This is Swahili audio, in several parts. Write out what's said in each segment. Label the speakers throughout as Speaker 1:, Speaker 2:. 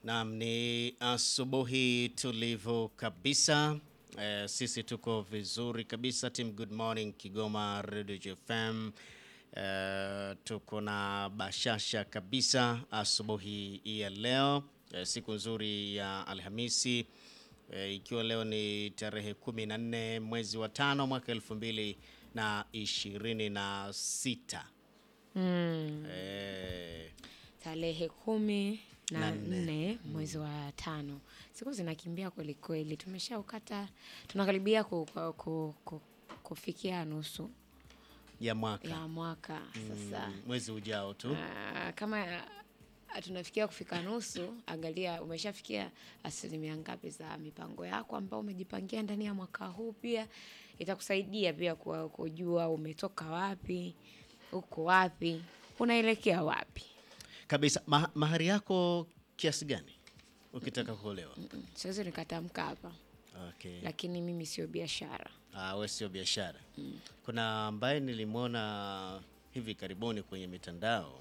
Speaker 1: Naam, ni asubuhi tulivu kabisa. Eh, sisi tuko vizuri kabisa. Team Good Morning Kigoma Radio JFM. Eh, tuko na bashasha kabisa asubuhi hii ya leo. Eh, siku nzuri ya Alhamisi. Eh, ikiwa leo ni tarehe 14 mwezi wa tano mwaka elfu mbili na ishirini na sita.
Speaker 2: Mm,
Speaker 1: Eh,
Speaker 2: tarehe kumi
Speaker 1: Na
Speaker 2: na
Speaker 1: nne.
Speaker 2: nne mwezi wa tano. Siku zinakimbia kweli kweli, tumeshaukata tunakaribia ku, ku, ku, ku, kufikia nusu
Speaker 1: ya mwaka
Speaker 2: ya mwaka sasa.
Speaker 1: Mm, mwezi ujao tu.
Speaker 2: Ah, kama ah, tunafikia kufika nusu, angalia umeshafikia asilimia ngapi za mipango yako ambao umejipangia ndani ya mwaka huu. Pia itakusaidia pia kwa- kujua umetoka wapi, uko wapi, unaelekea wapi.
Speaker 1: kabisa. Ma mahari yako kiasi gani ukitaka kuolewa?
Speaker 2: Mm, Siwezi nikatamka hapa,
Speaker 1: Okay.
Speaker 2: lakini mimi sio biashara.
Speaker 1: Ah, we sio biashara. Kuna ambaye nilimwona hivi karibuni kwenye mitandao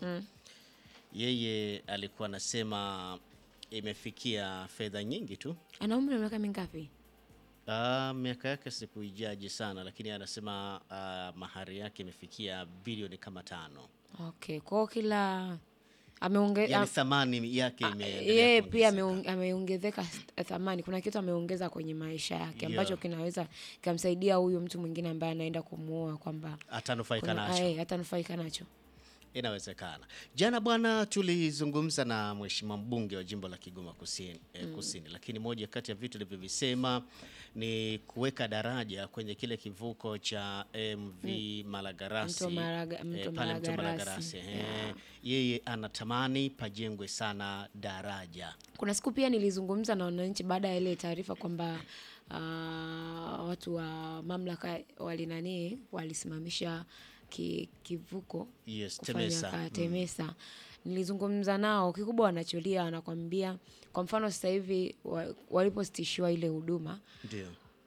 Speaker 1: yeye alikuwa anasema imefikia fedha nyingi tu.
Speaker 2: Ana umri wa miaka mingapi?
Speaker 1: Ah, miaka yake sikuijaji sana, lakini anasema ah, mahari yake imefikia bilioni kama tano.
Speaker 2: Okay, kwao kila ameonge,
Speaker 1: Yaani thamani yake
Speaker 2: Ah,
Speaker 1: imeendelea
Speaker 2: yeye pia
Speaker 1: kuongezeka.
Speaker 2: ameong- ameongezeka th- thamani. Kuna kitu ameongeza kwenye maisha yake ambacho
Speaker 1: Yeah.
Speaker 2: kinaweza kikamsaidia huyu mtu mwingine ambaye anaenda kumuoa kwamba
Speaker 1: atanufaika
Speaker 2: kuna-
Speaker 1: nacho.
Speaker 2: eh, atanufaika nacho.
Speaker 1: Inawezekana. Jana bwana, tulizungumza na mheshimiwa mbunge wa jimbo la Kigoma Kusini, eh, Kusini, lakini moja kati ya vitu alivyovisema ni kuweka daraja kwenye kile kivuko cha MV Malagarasi
Speaker 2: Mto Maraga-
Speaker 1: eh,
Speaker 2: Mto
Speaker 1: pale mto
Speaker 2: Malagarasi.
Speaker 1: Malagarasi eh.
Speaker 2: Yeah.
Speaker 1: Yeye anatamani pajengwe sana daraja.
Speaker 2: Kuna siku pia nilizungumza na wananchi baada ya ile taarifa kwamba ah, watu wa mamlaka walinani walisimamisha ki, kivuko
Speaker 1: Yes,
Speaker 2: kufanya
Speaker 1: Temesa.
Speaker 2: ka Temesa. Nilizungumza nao, kikubwa wanacholia wanakwambia, kwa mfano sasa hivi wa- walipositishiwa ile huduma
Speaker 1: Ndio.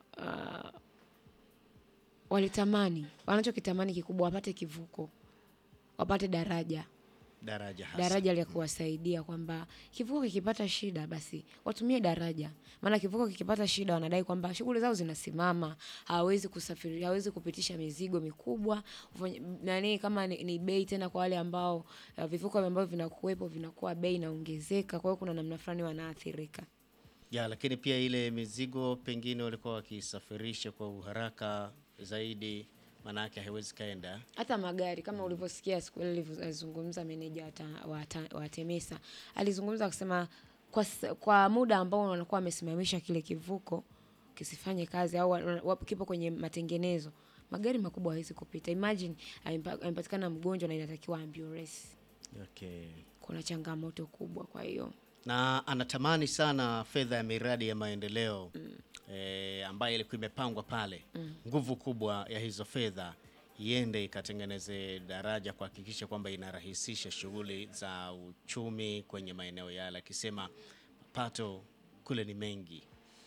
Speaker 2: walitamani, wanachokitamani kikubwa wapate kivuko, wapate daraja
Speaker 1: Daraja hasa.
Speaker 2: daraja la kuwasaidia kwamba kivuko kikipata shida basi watumie daraja, maana kivuko kikipata shida wanadai kwamba shughuli zao zinasimama, hawawezi kusafiri, hawawezi kupitisha mizigo mikubwa ufanye- nani, kama ni, ni bei tena kwa wale ambao uh, vivuko ambavyo vinakuwepo vinakuwa bei inaongezeka, kwa hiyo kuna namna fulani wanaathirika.
Speaker 1: Ya, lakini pia ile mizigo pengine walikuwa wakisafirisha kwa uharaka zaidi, maanake haiwezi kaenda
Speaker 2: hata magari kama ulivyosikia siku ile alivyozungumza meneja wa ta- wa ta- wa Temesa alizungumza akisema kwa, s- kwa muda ambao wanakuwa wamesimamisha kile kivuko kisifanye kazi au wa- wa- kipo kwenye matengenezo, magari makubwa hawezi kupita. Imagine amempa- amepatikana mgonjwa na inatakiwa ambulance,
Speaker 1: okay.
Speaker 2: kuna changamoto kubwa. Kwa hiyo
Speaker 1: na anatamani sana fedha ya miradi ya maendeleo eh, ambayo ilikuwa imepangwa pale, nguvu kubwa ya hizo fedha iende ikatengeneze daraja kuhakikisha kwamba inarahisisha shughuli za uchumi kwenye maeneo yale, akisema mapato kule ni mengi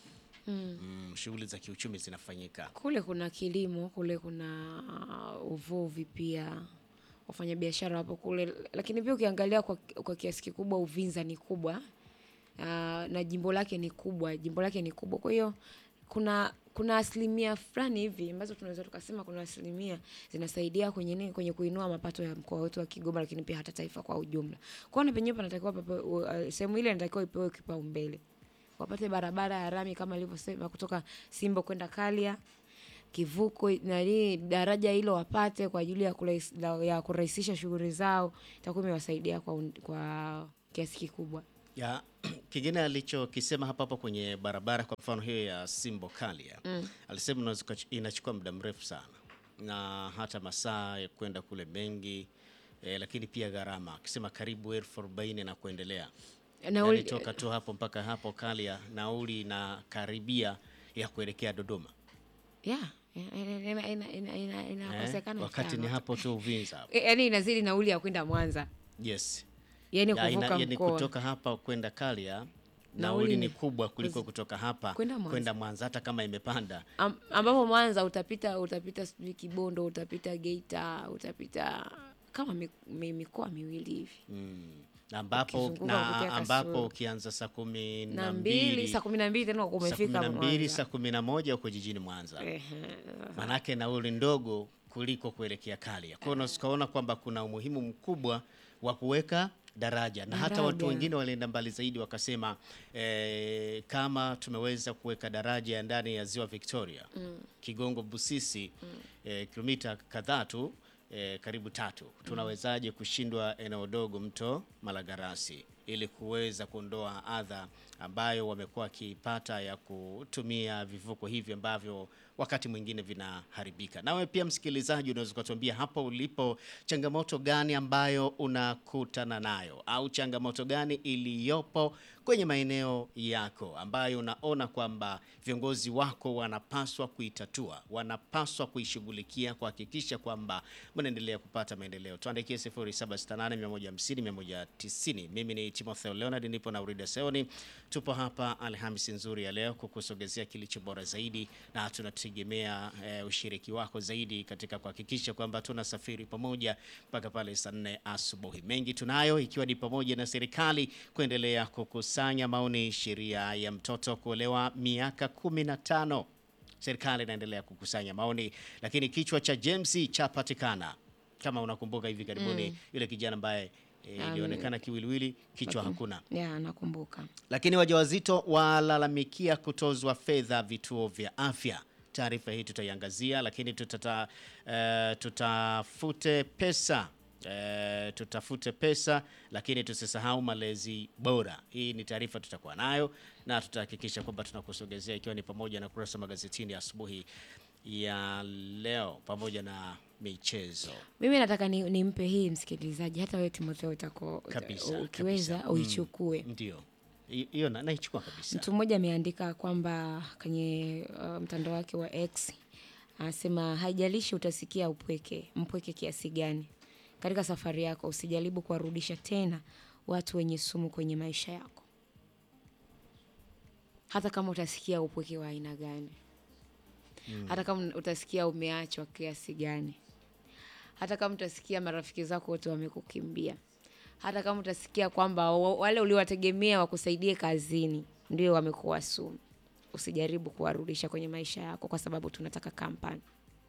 Speaker 1: mm, shughuli za kiuchumi zinafanyika.
Speaker 2: kule kuna kilimo, kule kuna uh, uvuvi pia, wafanyabiashara wapo kule, lakini pia ukiangalia kwa, kwa kiasi kikubwa Uvinza ni kubwa uh, na jimbo lake ni kubwa, jimbo lake ni kubwa. Kwa hiyo kuna kuna asilimia fulani hivi ambazo tunaweza tukasema kuna asilimia zinasaidia kwenye nini, kwenye kuinua mapato ya mkoa wetu wa Kigoma, lakini pia hata taifa kwa ujumla. Kwa hiyo na penyewe panatakiwa pape- uh, sehemu ile inatakiwa ipewe kipaumbele wapate barabara ya rami kama ilivyosema kutoka Simbo kwenda Kalia, kivuko nani, daraja hilo wapate kwa ajili ya kurais- la- ya kurahisisha shughuli zao, itakuwa imewasaidia kwa, un- kwa kiasi kikubwa.
Speaker 1: ya kingine alichokisema hapa hapo kwenye barabara, kwa mfano hiyo ya Simbo Kalia alisema unaweza ukach- inachukua muda mrefu sana na hata masaa ya kwenda kule mengi eh, lakini pia gharama, akisema karibu elfu arobaini na kuendelea.
Speaker 2: Nauli-
Speaker 1: Yaani toka tu hapo mpaka hapo Kalia nauli na karibia ya kuelekea Dodoma
Speaker 2: Yeah, ina- ina- ina- ina- ina-
Speaker 1: eh,
Speaker 2: inakosekana
Speaker 1: wakati ni
Speaker 2: sana.
Speaker 1: hapo tu Uvinza hapo.
Speaker 2: Eh, yaani inazidi nauli ya kwenda Mwanza,
Speaker 1: Yes.
Speaker 2: yaani
Speaker 1: Ya, ina-
Speaker 2: kuvuka
Speaker 1: yaani
Speaker 2: mkoa.
Speaker 1: kutoka hapa kwenda Kalia
Speaker 2: Nauli
Speaker 1: nauli ni
Speaker 2: ni-
Speaker 1: kubwa kuliko kutoka hapa
Speaker 2: Kwenda Mwanza.
Speaker 1: kwenda Mwanza hata kama imepanda.
Speaker 2: Am, ambapo Mwanza utapita utapita sijui Kibondo, utapita Geita, utapita kama mi- mi- mikoa miwili hivi.
Speaker 1: Mm. ambapo
Speaker 2: Ukizunguka
Speaker 1: na
Speaker 2: kupitia
Speaker 1: ambapo
Speaker 2: Kasulu.
Speaker 1: ukianza saa kumi
Speaker 2: na
Speaker 1: na
Speaker 2: mbili
Speaker 1: mbili
Speaker 2: saa kumi na mbili tena uko
Speaker 1: saa kumi
Speaker 2: umefika
Speaker 1: na mbili saa
Speaker 2: Mwanza.
Speaker 1: kumi na moja uko jijini Mwanza.
Speaker 2: Ehe.
Speaker 1: Manake nauli ndogo kuliko kuelekea Kalia. Kwa hiyo tukaona kwamba kuna umuhimu mkubwa wa kuweka daraja na hata watu
Speaker 2: Daraja.
Speaker 1: wengine walienda mbali zaidi wakasema eh, kama tumeweza kuweka daraja ndani ya ziwa Victoria Kigongo Busisi eh, kilomita kadhaa tu eh, karibu tatu, tunawezaje kushindwa eneo dogo mto Malagarasi ili kuweza kuondoa adha ambayo wamekuwa wakipata ya kutumia vivuko hivi ambavyo wakati mwingine vinaharibika. Nawe pia msikilizaji, unaweza ukatuambia hapo ulipo, changamoto gani ambayo unakutana nayo au changamoto gani iliyopo kwenye maeneo yako ambayo unaona kwamba viongozi wako wanapaswa kuitatua, wanapaswa kuishughulikia kuhakikisha kwamba mnaendelea kupata maendeleo. Tuandikie 0768150190. Mimi ni Timotheo Leonard, nipo na Urida Seoni. Tupo hapa Alhamisi nzuri ya leo kukusogezea kilicho bora zaidi, na tunategemea eh, ushiriki wako zaidi katika kuhakikisha kwamba tunasafiri pamoja mpaka pale saa nne asubuhi. Mengi tunayo ikiwa ni pamoja na serikali kuendelea kukusanya maoni sheria ya mtoto kuolewa miaka kumi na tano. Serikali inaendelea kukusanya maoni, lakini kichwa cha James chapatikana. Kama unakumbuka hivi karibuni yule kijana ambaye eh, ilionekana kiwiliwili, kichwa hakuna.
Speaker 2: Ya, nakumbuka.
Speaker 1: Lakini wajawazito walalamikia kutozwa fedha vituo vya afya. Taarifa hii tutaiangazia, lakini tutata, eh, tutafute pesa eh, tutafute pesa, lakini tusisahau malezi bora. Hii ni taarifa tutakuwa nayo na tutahakikisha kwamba tunakusogezea, ikiwa ni pamoja na kurasa magazetini asubuhi ya leo pamoja na michezo.
Speaker 2: Mimi nataka ni, nimpe hii msikilizaji, hata wewe Timotheo utako
Speaker 1: Kabisa,
Speaker 2: ukiweza
Speaker 1: kabisa.
Speaker 2: uichukue.
Speaker 1: Ndio Hi- hiyo na- naichukua kabisa.
Speaker 2: Mtu mmoja ameandika kwamba kwenye uh, mtandao wake wa X anasema haijalishi utasikia upweke mpweke kiasi gani katika safari yako, usijaribu kuwarudisha tena watu wenye sumu kwenye maisha yako, hata kama utasikia upweke wa aina gani, hata kama utasikia umeachwa kiasi gani, hata kama utasikia marafiki zako wote wamekukimbia, hata kama utasikia kwamba wa- wale uliowategemea wakusaidie kazini ndio wamekuwa sumu, usijaribu kuwarudisha kwenye maisha yako kwa sababu tunataka kampani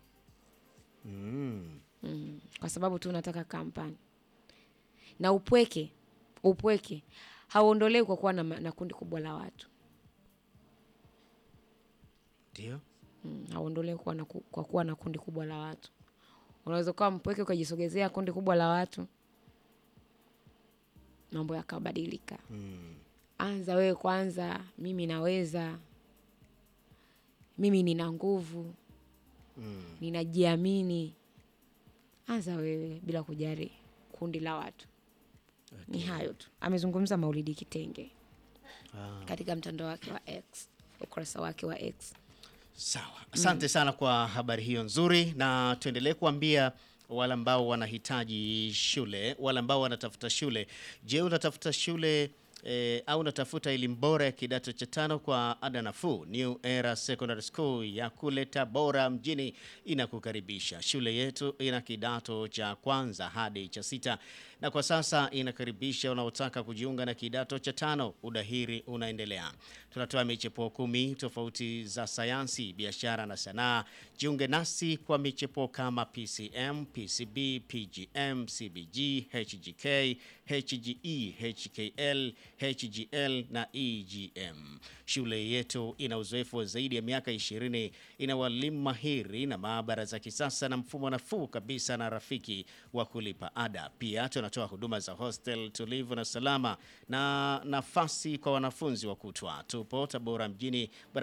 Speaker 1: Mm.
Speaker 2: mm. kwa sababu tu unataka kampani na upweke upweke hauondolewi kwa kuwa na, ma- na kundi kubwa la watu
Speaker 1: Ndio.
Speaker 2: mm. hauondolewi kuwa na, ku- kwa kuwa na kundi kubwa la watu unaweza kuwa mpweke ukajisogezea kundi kubwa la watu mambo yakabadilika
Speaker 1: Mm.
Speaker 2: anza wewe kwanza mimi naweza mimi nina nguvu
Speaker 1: Mm.
Speaker 2: ninajiamini anza wewe bila kujali kundi la watu ni hayo tu amezungumza maulidi kitenge
Speaker 1: Ah.
Speaker 2: katika mtandao wake wa x ukurasa wake wa x
Speaker 1: Sawa, asante sana kwa habari hiyo nzuri, na tuendelee kuambia wale ambao wanahitaji shule, wale ambao wanatafuta shule. Je, unatafuta shule eh, au unatafuta elimu bora ya kidato cha tano kwa ada nafuu? New Era Secondary School ya kule Tabora mjini inakukaribisha. Shule yetu ina kidato cha kwanza hadi cha sita na kwa sasa inakaribisha wanaotaka kujiunga na kidato cha tano. Udahiri unaendelea. Tunatoa michepuo kumi tofauti za sayansi, biashara na sanaa. Jiunge nasi kwa michepuo kama PCM, PCB, PGM, CBG, HGK, HGE, HKL, HGL na EGM. Shule yetu ina uzoefu wa zaidi ya miaka 20, ina walimu mahiri na maabara za kisasa na mfumo nafuu kabisa na rafiki wa kulipa ada. Pia tunatoa huduma za hostel tulivu na salama na nafasi kwa wanafunzi wa kutwa. Tupo Tabora mjini bara